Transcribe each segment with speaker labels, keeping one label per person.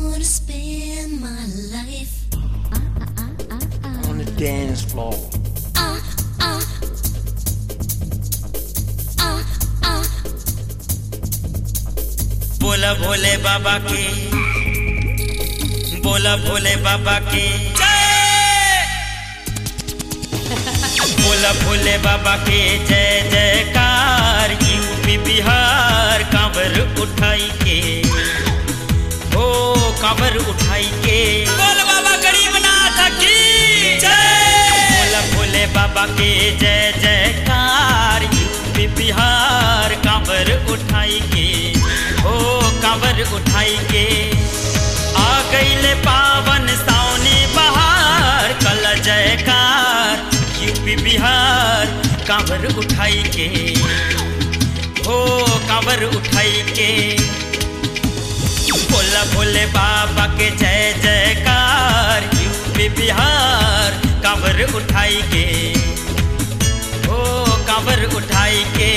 Speaker 1: wanna spend my life
Speaker 2: on the dance floor.
Speaker 1: uh, uh, uh, uh.
Speaker 3: बोला भोले बाबा के बोला भोले बाबा के बोला भोले बाबा के जय जयकार यूपी बिहार कांवर उठाई के ओ कांवर उठाई के बोल बाबा गरीबनाथ की जय बोला भोले बाबा के जय जयकार यूपी बिहार कांवर उठाई के ओ कांवर उठाई के आ गईले पावन सावनी बहार कल जयकार यूपी बिहार कांवर उठाई के हो कांवर उठाई के बोला भोले बाबा के जय जयकार यूपी बिहार कांवर उठाई के हो कांवर उठाई के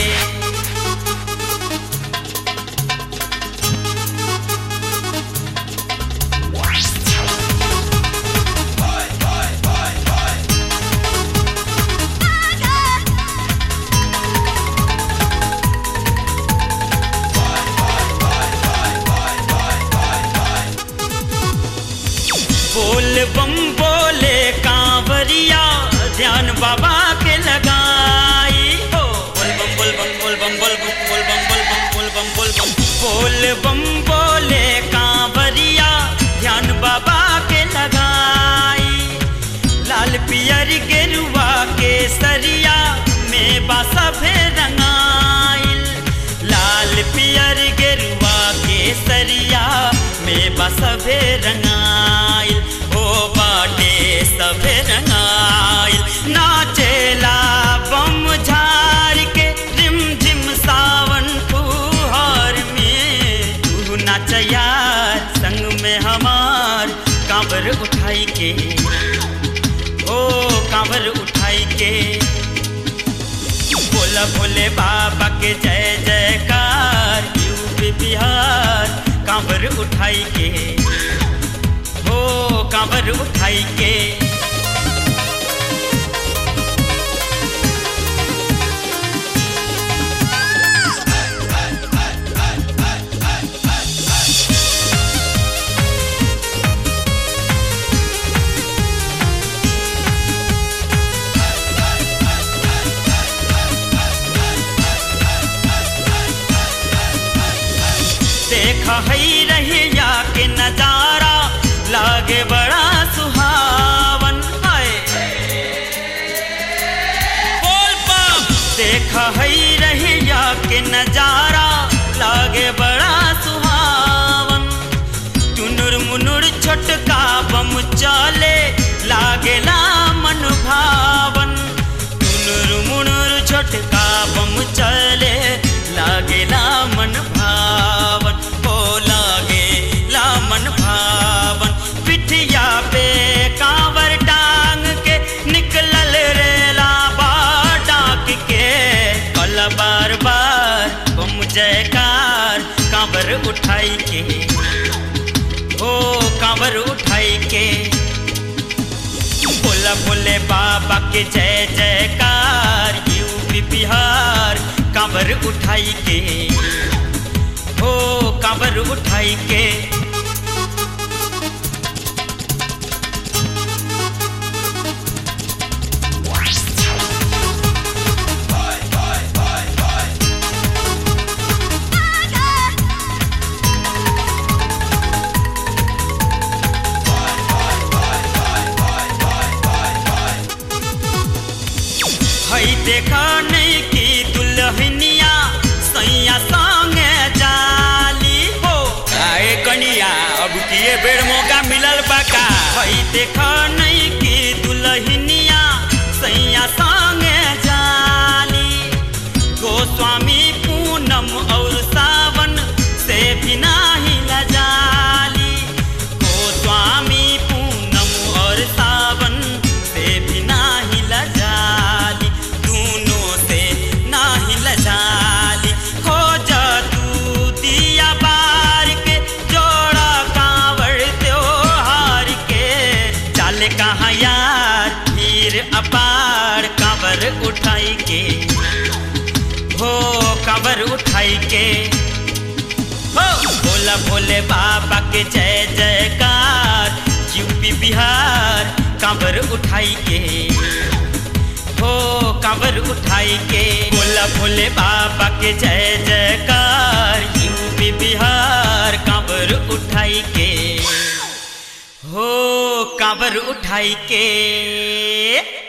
Speaker 3: बोल बम बोले कांवरिया ध्यान बाबा के लगाई हो बोल बम बोल बम बोल बम बोल बम बोल बम बोल बम बोल बम बोल बम बोल बम बोले कांवरिया ध्यान बाबा के लगाई लाल पियर गेरुआ के सरिया में बासा भे रंगाइल लाल पियर गेरुआ के सरिया में बसभे रंगाइल हो बाटे सभे रंगाइल नाचेला बम झार के रिम झिम सावन फुहार में तू नाच यार संग में हमार कांवर उठाई के ओ कांवर उठाई के बोला भोले बाबा के जय जयकार यूपी बिहार कांवर उठाई के हो कांवर उठाई के देखा हई रहिया के नजारा लागे बड़ा सुहावन हाय बोल बम देखा हई रहिया के नजारा लागे बड़ा सुहावन टुनुर मुनुर छोटका बम चले लागेला मन भावन टुनुर मुनुर छोटका बम चले लागेला मन भावन ओ लागेला मन भावन पिठिया पे कांवर टांग के निकलल रेला बा डाक के कल बार बार बम जयकार कांवर उठाई के ओ कांवर उठाई के बोला बोले बाबा के जय जयकार यूपी बिहार कांवर उठाई के हो कांवर उठाई के हई देखा नहीं की दुल्हनिया सैया संगे जाली हो आए कनिया अब किए बेर मौका मिलल बाका हई देखा नहीं की दुल्हनिया सैया संगे जाली गोस्वामी पूनम और सावन से भी नाही लजाली गोस्वामी पूनम और सावन से भी नाही लजाली दोनों से नाही लजाली खोज तू दिया बार के जोड़ा कांवड़ उठाई के हो कांवर उठाई के हो भोला भोले बाबा के जय जयकार यूपी बिहार कांवर उठाई के हो कांवर उठाई के भोला भोले बाबा के जय जयकार यूपी बिहार कांवर उठाई के हो कांवर उठाई के